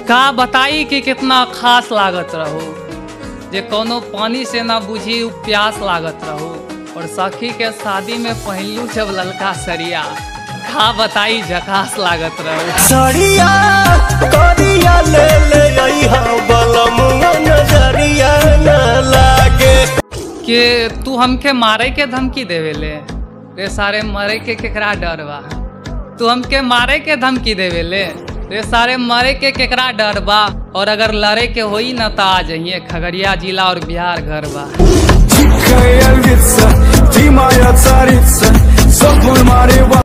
का बताई कि कितना खास लागत रहो जे कोनो पानी से ना बुझी उ प्यास लागत रहो और सखी के शादी में पहलू जब ललका सरिया का बताई झकास लागत रहो सड़िया करिया ले ले अइहा बलमुआ नजरिया न लागे कि तू हमके मारे के धमकी देवेले रे सारे मरे के केकरा डर बा तू हमके मारे के धमकी देवेले रे सारे मरे के केकरा डर बा और अगर लड़े के होई ना तो आ जाइए खगड़िया जिला और बिहार घर बा Дикая львица, ты моя царица Сопнуль Марева